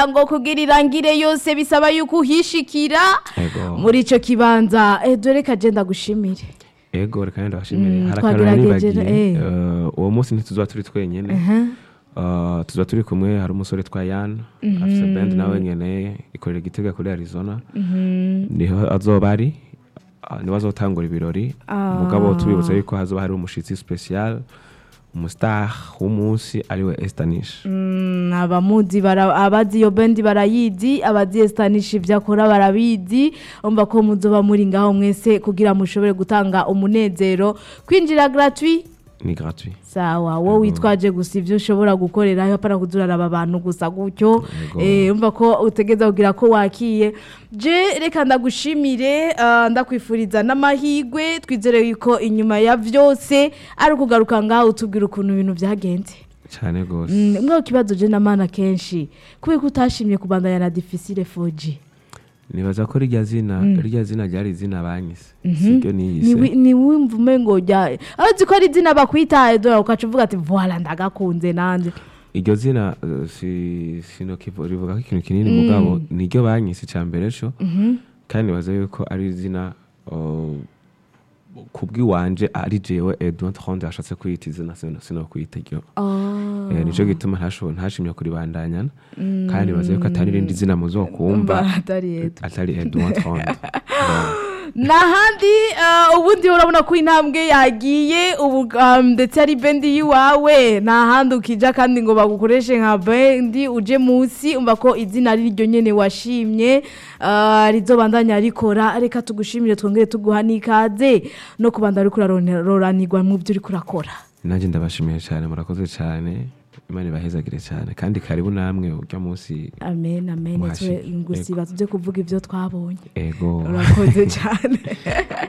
ngo kugira irangire yose bisaba yuko uhishikira Ego. muri ico kibanza eh, dore kaje ndagushimire ego reka nenda bashimire Mm, hari akantu twagerageje, nibagiye eh. Eh, uwo munsi ntituzoba turi twenyene Eh, tuzoba turi kumwe hari umusore twa yan afise band nawe nyene ikorera igitega kuri arizona niho azoba ari Ah, niwe azotangura ibirori mugabo tubibutsa yuko hazoba hari umushitsi special umustar w'umunsi ariwe estanish Mm, abamuzi bara- abazi iyo bendi barayizi abazi estanisha ibyo akora barabizi umva ko muzoba muri ngaho mwese kugira mushobore gutanga umunezero kwinjira gratuit ni gratuit sawa wowe witwaje gusa ibyo ushobora gukorerayo apana kuzuraraba abantu gusa gutyo Yego. eh, umva ko utegeza kugira ko wakiye je reka ndagushimire ah, ndakwifuriza n'amahigwe twizere yuko inyuma ya vyose ari ukugaruka ngaho utubwira ukuntu ibintu byagenze cyane rwose Mm, mwe kibazo je namana kenshi kubera ko utashimye kubandanya na difficile 4G nibaza ko rirya zina rirya zina ryari izina banyise siryo niyise Ni- ni wumva umengo rya azi ko ari izina bakwitaye dore ukaca uvuga ati voila ndagakunze nanje iryo zina eh, si sinokivu rivuga ko ikintu kinini mugabo niryo banyise icya mbere cyo kandi nibaza yuko ari izina oh, kubw'iwanje ari jewe edouard ronde yashatse kwiyita izina sino sino kwiyita iryo Eh, nico gituma ntashoboye ntashimye kuribandanyana kandi nibaza yuko atari irindi zina muzokumva atari yetu atari edouard ronde nahandi uh, ubundi urabona ko intambwe yagiye ubu um, ndetse ari bendi yiwawe nahandi ukija kandi ngo bagukoreshe nka bendi uje munsi umva ko izina ari ryo nyene washimye uh, rizobandanya rikora reka tugushimire twongere tuguha n'ikaze no kubandanya uriko uraroranirwa mu byo uriko urakora nanjye ndabashimiye cyane murakoze cyane imana ibahezagire cyane kandi karibu namwe urya munsi amen amen Mwashi- twe ngusiba tujye kuvuga ibyo twabonye ego urakoze cyane